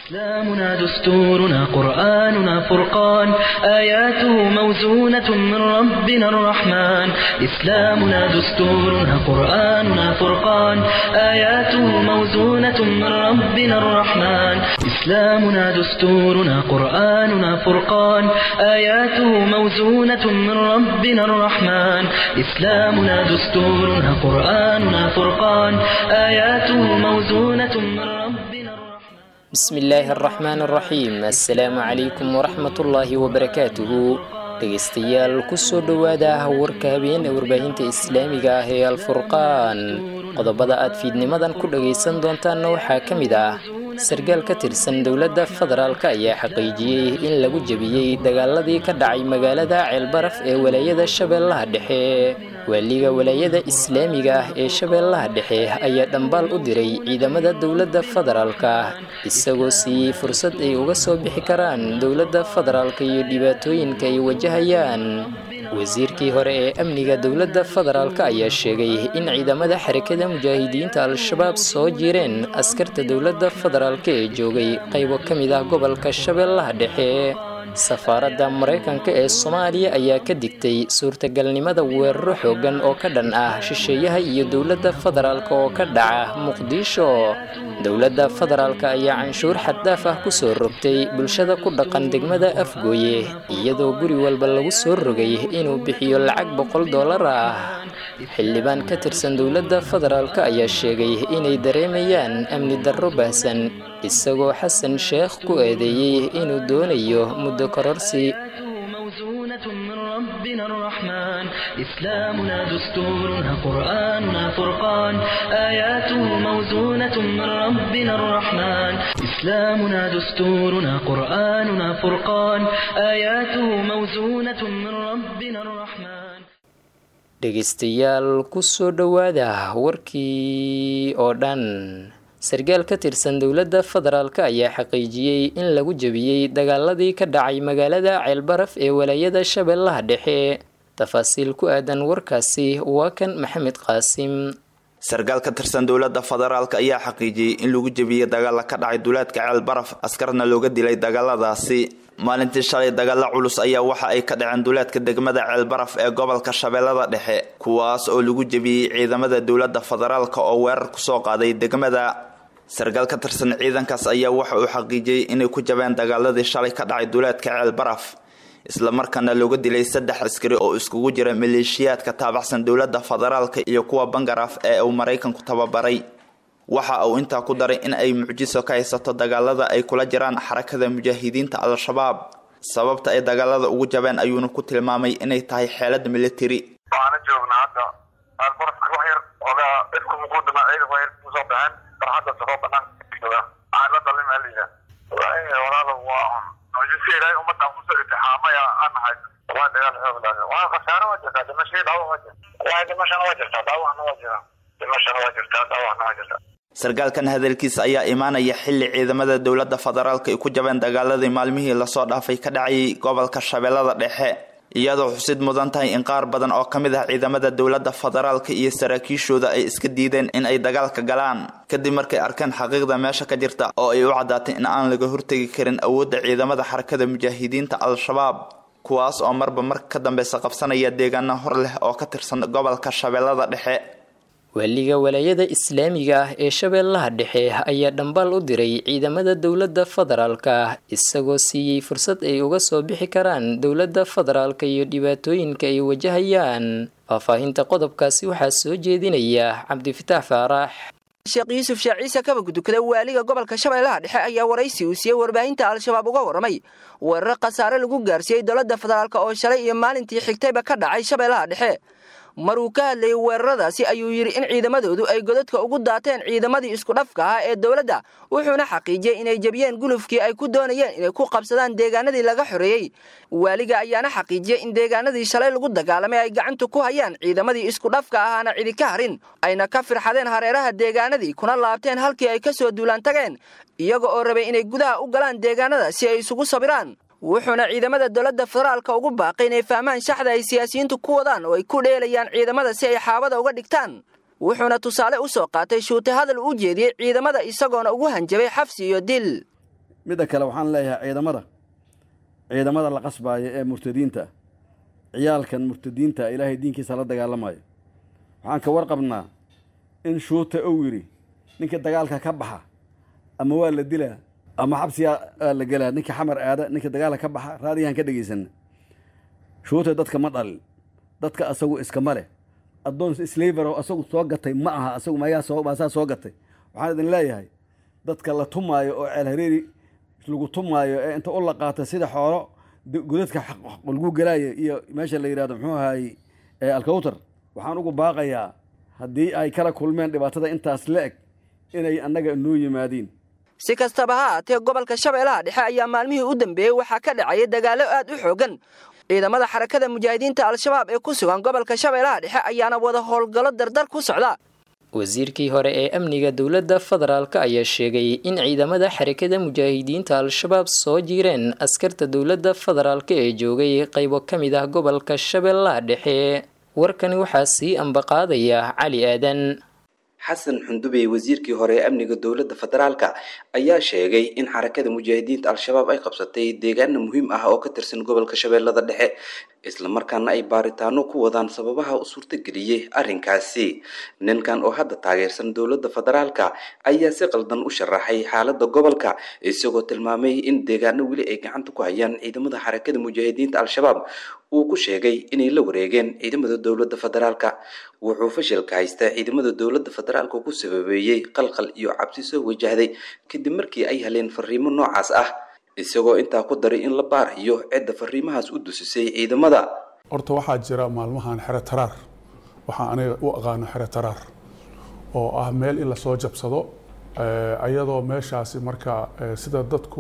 إسلامنا دستورنا قرآننا فرقان آياته موزونة من ربنا الرحمن إسلامنا دستورنا قرآننا فرقان آياته موزونة من ربنا الرحمن إسلامنا دستورنا قرآننا فرقان آياته موزونة من ربنا الرحمن إسلامنا دستورنا قرآننا فرقان آياته موزونة من ربنا الرحمن bismi illaahi araxmaan araxiim assalaamu calaykum waraxmatullaahi wabarakaatuhu dhegaystayaal kusoo dhowaada warka habeena warbaahinta islaamiga ah ee alfurqaan qodobada aad fiidnimadan ku dhagaysan doontaanna waxaa ka mid ah sargaal ka tirsan dowladda federaalk ayaa xaqiijiyey in lagu jebiyey dagaaladii ka dhacay magaalada ceelbaraf ee walaayada shabeellaha dhexe waaliga walaayada islaamiga ah ee shabeellaha dhexe ayaa dhambaal u diray ciidamada dowladda federaalka isagoo siiyey fursad ay uga soo bixi karaan dowladda federaalka iyo dhibaatooyinka ay wajahayaan wasiirkii hore ee amniga dowladda federaalk ayaa sheegay in ciidamada xarakada mujaahidiinta al-shabaab soo jireen askarta dowladda federaalk ee joogay qaybo ka mid ah gobolka shabeellaha dhexe safaaradda maraykanka ee soomaaliya ayaa ka digtay suurtagalnimada weeraro xoogan oo ka dhan ah shisheeyaha iyo dowladda federaalk oo ka dhaca muqdisho dowladda federaalk ayaa canshuur xaddaaf ah kusoo rogtay bulshada ku dhaqan degmada afgooye iyadoo guri walba lagu soo rogay inuu bixiyo lacag boqol dollar ah xildhibaan ka tirsan dowladda federaalk ayaa sheegay inay dareemayaan amni darro baahsan isagoo xasan sheekh ku eedeeyey inuu doonayo muddo kororsi موزونة من ربنا الرحمن إسلامنا دستورنا قرآننا فرقان آياته موزونة من ربنا الرحمن إسلامنا دستورنا قرآننا فرقان آياته موزونة من ربنا الرحمن dhegaystayaal kusoo dhowaada warkii oo dhan sargaal ka tirsan dowladda federaalk ayaa xaqiijiyey in lagu jebiyey dagaaladii ka dhacay magaalada ceelbaraf ee walaayada shabeellaha dhexe tafaasiil ku aadan warkaasi waa kan maxamed qaasim sargaal ka tirsan dowladda federaalk ayaa xaqiijiyey in lagu jebiyey dagaala ka dhacay duulaadka ceelbaraf askarna looga dilay dagaaladaasi maalintii shalay dagaalo culus ayaa waxa ay ka dhaceen duulaadka degmada ceelbaraf ee gobolka shabeellada dhexe kuwaas oo lagu jebiyey ciidamada dowladda federaalk oo weerar kusoo qaaday degmada sargaal ka tirsan ciidankaas ayaa waxa uu xaqiijiyey inay ku jabeen dagaaladii shalay ka dhacay duulaadka ceelbaraf islamarkaana looga dilay saddex askari oo iskugu jira maleeshiyaadka taabacsan dowladda federaalka iyo kuwa bangaraf ee uu maraykanku tababaray waxa uu intaa ku daray in ay mucjiso ka haysato dagaalada ay kula jiraan xarakada mujaahidiinta al-shabaab sababta ay dagaalada ugu jabeen ayuuna ku tilmaamay inay tahay xeelad militari waxaana joognaa hadda albarafka wax yar ogaa ifku muquudama ciidan waa kusoo baxeen farxadda safoo banaanka jooga waxaan la dalin aliya walaalo waa mucjiso ilaahay ummadan kusoo itixaamaya aan nahay waa dagaal xoog laaga waa khasaaro waa jirtaa dhimashadii dhaawac waa jirta waa dhimashana waa jirtaa dhaawacna waa jira dhimashana waa jirtaa dhaawacna waa jirta sargaalkan hadalkiisa ayaa imaanaya xilli ciidamada dowladda federaalk ay ku jabeen dagaaladii maalmihii lasoo dhaafay ka dhacayay gobolka shabeellada dhexe iyadoo xusid mudan tahay in qaar badan oo ka mid ah ciidamada dowladda federaalka iyo saraakiishooda ay iska diideen in ay dagaalka galaan kadib markay arkeen xaqiiqda meesha ka jirta oo ay u caddaatay in aan laga hortegi karin awoodda ciidamada xarakada mujaahidiinta al-shabaab kuwaas oo marba marka ka dambeysa qabsanaya deegaano hor leh oo ka tirsan gobolka shabeellada dhexe waaliga walaayada islaamiga ah ee shabeellaha dhexe ayaa dhambaal u diray ciidamada dowladda federaalka isagoo siiyey fursad ay uga soo bixi karaan dowladda federaalka iyo dhibaatooyinka ay wajahayaan faahfaahinta qodobkaasi waxaa soo jeedinaya cabdifitaax faarax sheekh yuusuf sheekh ciise kabag dukada waaliga gobolka shabeellaha dhexe ayaa waraysi uu siiyey warbaahinta al-shabaab uga warramay weerar khasaare lagu gaarsiiyey dowladda federaalk oo shalay iyo maalintii xigtayba ka dhacay shabeellaha dhexe mar uu ka hadlayay weeraradaasi ayuu yidhi in ciidamadoodu ay godadka ugu daateen ciidamadii isku dhafka ahaa ee dowladda wuxuuna xaqiijiyey inay jebiyeen gulufkii ay ku doonayeen inay ku qabsadaan deegaanadii laga xoreeyey waaliga ayaana xaqiijiyey in deegaanadii shalay lagu dagaalamay ay gacanta ku hayaan ciidamadii isku dhafka ahaana cidi ka harin ayna ka firxadeen hareeraha deegaanadii kuna laabteen halkii ay ka soo duulaan tageen iyaga oo rabay inay gudaha u galaan deegaanada si ay isugu sabiraan wuxuuna ciidamada dowladda federaalka ugu baaqay inay fahmaan shaxda ay siyaasiyiintu ku wadaan oo ay ku dheelayaan ciidamada si ay xaabada uga dhigtaan wuxuuna tusaale u soo qaatay shuute hadal u jeediyey ciidamada isagoona ugu hanjabay xabsi iyo dil midda kale waxaan leeyahay ciidamada ciidamada la qasbaaya ee murtadiinta ah ciyaalkan murtadiinta ilaahay diinkiisa la dagaalamayo waxaan ka warqabnaa in shuuta ou yidhi ninka dagaalka ka baxa ama waa la dilaa ama xabsigaa la gelaa ninka xamar aada ninka dagaalka ka baxa raadiyahan ka dhegaysana shuuta dadka ma dhalin dadka asagu iskama leh addoon slavero asagu soo gatay ma aha asagu mayaa soo maasaa soo gatay waxaan idin leeyahay dadka la tumaayo oo ceel hareeri lagu tumaayo ee inta u la qaata sida xoolo godadka lagu gelaayo iyo meesha la yidhahdo muxuu ahaayey alkawtar waxaan ugu baaqayaa haddii ay kala kulmeen dhibaatada intaas la eg inay annaga noo yimaadiin si kastaba ha aatee gobolka shabeellaha dhexe ayaa maalmihii u dambeeyey waxaa ka dhacaya dagaallo aad u xoogan ciidamada xarakada mujaahidiinta al-shabaab ee ku sugan gobolka shabeellaha dhexe ayaana wada howlgallo dardar ku socda wasiirkii hore ee amniga dowladda federaalk ayaa sheegay in ciidamada xarakada mujaahidiinta al-shabaab soo jiireen askarta dowladda federaalk ee joogay qaybo ka mid ah gobolka shabeellaha dhexe warkani waxaa sii ambaqaadaya cali aadan xasan xundubey wasiirkii hore ee amniga dowladda federaalka ayaa sheegay in xarakada mujaahidiinta al-shabaab ay qabsatay deegaana muhiim ah oo ka tirsan gobolka shabeellada dhexe islamarkaana ay baaritaano ku wadaan sababaha u suurtageliyey arrinkaasi ninkan oo hadda taageersan dowladda federaalka ayaa si qaldan u sharaxay xaaladda gobolka isagoo tilmaamay in deegaano weli ay gacanta ku hayaan ciidamada xarakada mujaahidiinta al-shabaab uu ku sheegay inay la wareegeen ciidamada dowladda federaalka wuxuu fashilka haysta ciidamada dowladda federaalka ku sababeeyey qalqal iyo cabsi soo wajahday kadib markii ay heleen fariimo noocaas ah isagoo intaa ku daray in la baarayo cidda fariimahaas u dusisay ciidamada horta waxaa jira maalmahan xero taraar waxaa aniga u aqaano xero taraar oo ah meel in lasoo jabsado ayadoo meeshaasi marka sida dadku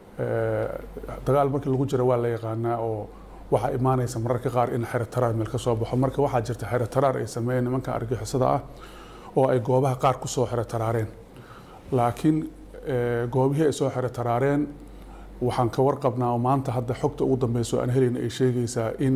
dagaal markii lagu jira waa la yaqaanaa oo waxaa imaanaysa mararka qaar in xero taraar meel ka soo baxo marka waxaa jirta xero taraar ay sameeyeen nimanka argixisada ah oo ay goobaha qaar kusoo xero taraareen laakiin goobihii ay soo xero taraareen waxaan ka warqabnaa oo maanta hadda xogta ugu dambeyso aan helayna ay sheegaysaa in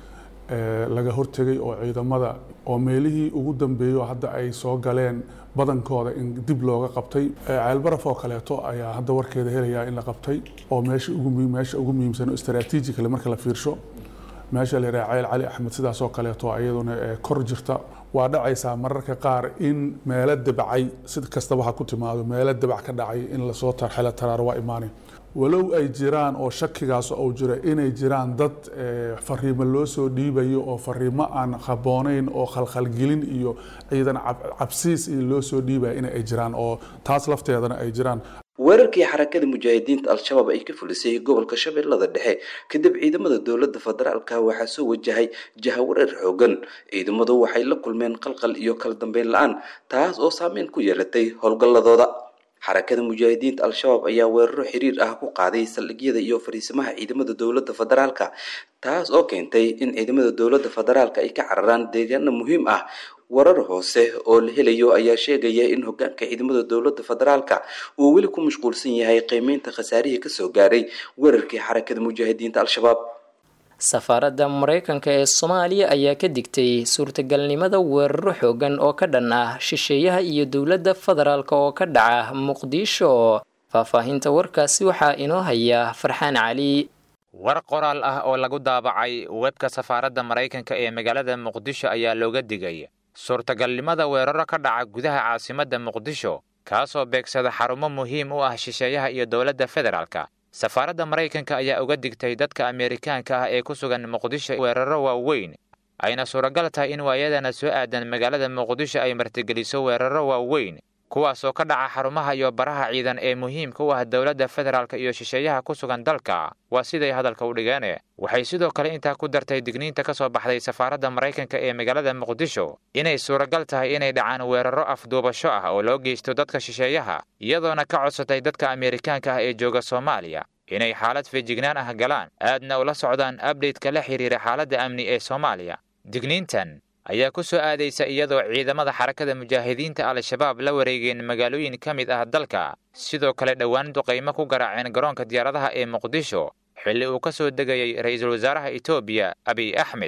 laga hortegay oo ciidamada oo meelihii ugu dambeeyo hadda ay soo galeen badankooda in dib looga qabtay ceelbaraf oo kaleeto ayaa hadda warkeeda helayaa in la qabtay oo meesha ugu meesha ugu muhiimsan oo istaraatiijikale marka la fiirsho meesha la yidhaha ceel cali axmed sidaas oo kaleeto iyaduna kor jirta waa dhacaysaa mararka qaar in meelo dabacay si kastaba ha ku timaado meelo dabac ka dhacay in lasoo tarxelo taraaro waa imaanay walow ay jiraan oo shakigaas uu jiro inay jiraan dad fariimo loo soo dhiibayo oo fariimo aan habooneyn oo khalkhalgelin iyo ciidan cabsiis iyo loo soo dhiibaya in ay jiraan oo taas lafteedana ay jiraan weerarkii xarakada mujaahidiinta al-shabaab ay ka fulisay gobolka shabeellada dhexe kadib ciidamada dowladda federaalka waxaa soo wajahay jahawareer xoogan ciidamadu waxay la kulmeen qalqal iyo kala dambeyn la-aan taas oo saameyn ku yeelatay howlgalladooda xarakada mujaahidiinta al-shabaab ayaa weeraro xiriir ah ku qaaday saldhigyada iyo fariisimaha ciidamada dowladda federaalka taas oo keentay in ciidamada dowladda federaalka ay ka cararaan deegaano muhiim ah warar hoose oo la helayo ayaa sheegaya in hogaanka ciidamada dowladda federaalka uu weli ku mashquulsan yahay qiimeynta khasaarihii kasoo gaaray weerarkii xarakada mujaahidiinta al-shabaab safaaradda maraykanka ee soomaaliya ayaa ka digtay suurtagalnimada weeraro xoogan oo ka dhan ah shisheeyaha iyo dowladda federaalk oo ka dhaca muqdisho faahfaahinta warkaasi waxaa inoo haya farxaan cali war qoraal ah oo lagu daabacay webka safaaradda maraykanka ee magaalada muqdisho ayaa looga digay suurtagalnimada weeraro ka dhaca gudaha caasimadda muqdisho kaasoo beegsada xarumo muhiim u ah shisheeyaha iyo dowladda federaalka safaaradda maraykanka ayaa uga digtay dadka ameerikaanka ah ee ku sugan muqdisho weeraro waaweyn ayna suuragal tahay in waayadana soo aadan magaalada muqdisho ay martigeliso weeraro waaweyn kuwaasoo ka dhaca xarumaha iyo baraha ciidan ee muhiimka u ah dowladda federaalka iyo shisheeyaha ku sugan dalka waa siday hadalka u dhigeen waxay sidoo kale intaa ku dartay digniinta ka soo baxday safaaradda maraykanka ee magaalada muqdisho inay suuragal tahay inay dhacaan weeraro afduubasho ah oo loo geysto dadka shisheeyaha iyadoona ka codsatay dadka ameerikaanka ah ee jooga soomaaliya inay xaalad feejignaan ah galaan aadna ula socdaan abdhaytka la xiriira xaaladda amni ee soomaaliya digniintan ayaa ku soo aadaysa iyadoo ciidamada xarakada mujaahidiinta al-shabaab la wareegeen magaalooyin ka mid ah dalka sidoo kale dhowaan duqaymo ku garaaceen garoonka diyaaradaha ee muqdisho xilli uu ka soo degayay ra-iisul wasaaraha etoobiya abiy axmed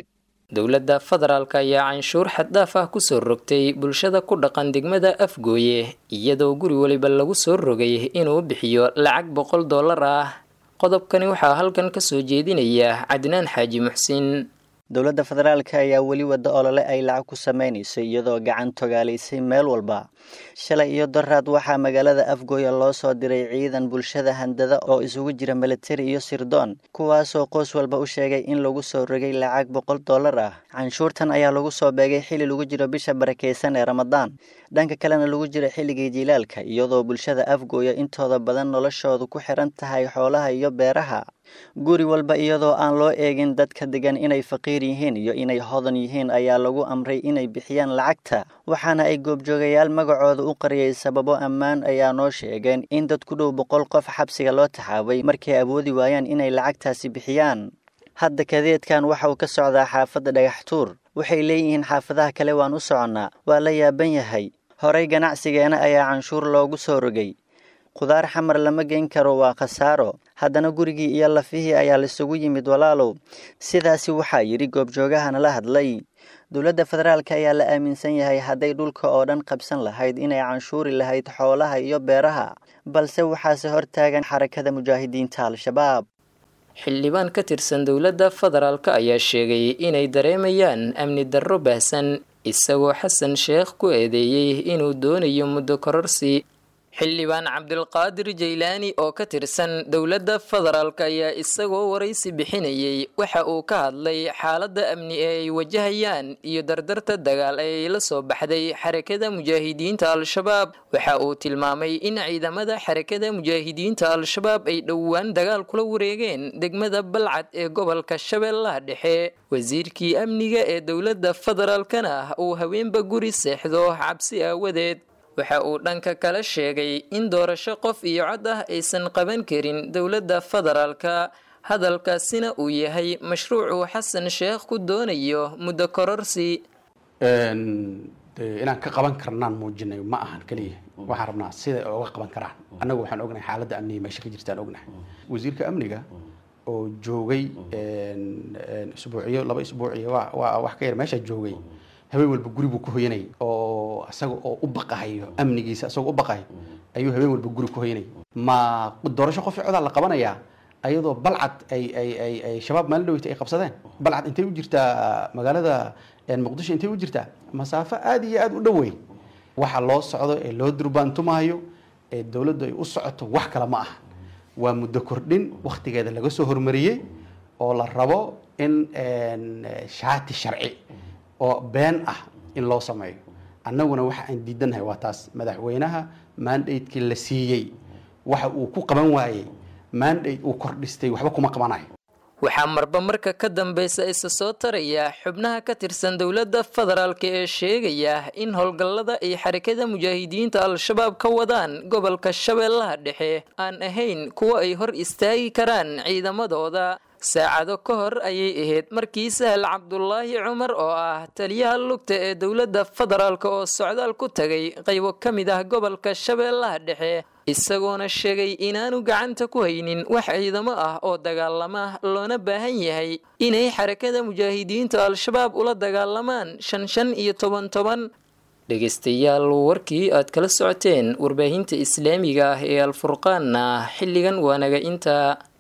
dowladda federaalk ayaa canshuur xaddhaaf ah kusoo rogtay bulshada ku dhaqan degmada afgooye iyadoo guri waliba lagu soo rogay inuu bixiyo lacag boqol dollar ah qodobkani waxaa halkan kasoo jeedinaya cadnaan xaaji muxsin dowladda federaalka ayaa weli wadda olole ay lacag ku sameynayso iyadoo gacan togaalaysay meel walba shalay iyo daraad waxaa magaalada afgooya loo soo diray ciidan bulshada handada oo isugu jira milatari iyo sirdoon kuwaasoo qoys walba u sheegay in lagu soo rogay lacag boqol dollar ah canshuurtan ayaa lagu soo beegay xilli lagu jiro bisha barakeysan ee ramadaan dhanka kalena lagu jiro xilligii jilaalka iyadoo bulshada afgooya intooda badan noloshoodu ku xiran tahay xoolaha iyo beeraha guri walba iyadoo aan loo eegin dadka degan inay faqiir yihiin iyo inay hodan yihiin ayaa lagu amray inay bixiyaan lacagta waxaana ay goobjoogayaal magacooda u qariyay sababo ammaan ayaa noo sheegeen in dad ku dhow boqol qof xabsiga loo taxaabay markay awoodi waayaan inay lacagtaasi bixiyaan hadda kadeedkan waxa uu ka socdaa xaafadda dhagaxtuur waxay leeyihiin xaafadaha kale waan u soconnaa waa la yaaban yahay horey ganacsigeena ayaa canshuur loogu soo rogay khudaar xamar lama geyn karo waa khasaaro haddana gurigii iyo lafihii ayaa laisugu yimid walaalow sidaasi waxaa yidhi goobjoogahana la hadlay dowladda federaalk ayaa la aaminsan yahay hadday dhulka oo dhan qabsan lahayd inay canshuuri lahayd xoolaha iyo beeraha balse waxaase hortaagan xarakada mujaahidiinta al-shabaab xildhibaan ka tirsan dowladda federaalk ayaa sheegay inay dareemayaan amni darro baahsan isagoo xasan sheekh ku eedeeyey inuu doonayo muddo kororsi xildhibaan cabdilqaadir jaylaani oo ka tirsan dowladda federaalk ayaa isagoo waraysi bixinayay waxa uu ka hadlay xaaladda amni ee ay wajahayaan iyo dardarta dagaal ee ay la soo baxday xarakada mujaahidiinta al-shabaab waxa uu tilmaamay in ciidamada xarakada mujaahidiinta al-shabaab ay dhowaan dagaal kula wareegeen degmada balcad ee gobolka shabeellaha dhexe wasiirkii amniga ee dowladda federaalkana uu haweenba guri seexdo cabsi aawadeed waxa uu dhanka kale sheegay in doorasho qof iyo cod ah aysan qaban karin dowladda federaalka hadalkaasina uu yahay mashruucuu xasan sheekh ku doonayo muddo kororsi inaan ka qaban karnaan muujinay ma ahan keliya waxaan rabnaa siday oga qaban karaan annagu waxaan ognahay xaaladda amniga meesha ka jirtaan ognahay wasiirka amniga oo joogay isbuuciyo laba isbuuciyo waa wax ka yar meesha joogay habeen walba guri buu ku hoyanay oo isaga oo u baqahayo amnigiisa isagoo u baqahay ayuu habeen walba guri ku hoyanay ma doorasho qof codaa la qabanayaa ayadoo balcad ay ay ay ay shabaab maalin dhaweyta ay qabsadeen balcad intay u jirtaa magaalada muqdisho intay u jirtaa masaafo aada iyo aada u dhowey waxa loo socdo ee loo durbaantumaayo ee dowladdu ay u socoto wax kale ma aha waa muddo kordhin waktigeeda laga soo hormariyey oo la rabo in shaati sharci oo been ah in loo sameeyo annaguna waxa aan diidannahay waa taas madaxweynaha mandatekii la siiyey waxa uu ku qaban waayey mandate uu kordhistay waxba kuma qabanayo waxaa marba marka ka dambeysa isa soo taraya xubnaha ka tirsan dowladda federaalk ee sheegaya in howlgallada ay xarakada mujaahidiinta al-shabaab ka wadaan gobolka shabeellaha dhexe aan ahayn kuwa ay hor istaagi karaan ciidamadooda saacado ka hor ayay ahayd markii sahal cabdulaahi cumar oo ah taliyaha lugta ee dowladda federaalk oo socdaal ku tagay qaybo ka mid ah gobolka shabeellaha dhexe isagoona sheegay inaanu gacanta ku haynin wax ciidamo ah oo dagaalama loona baahan yahay inay xarakada mujaahidiinta al-shabaab ula dagaalamaan shan shan iyo toban toban dhegaystayaal warkii aad kala socoteen warbaahinta islaamiga ah ee alfurqaanna xilligan waa naga inta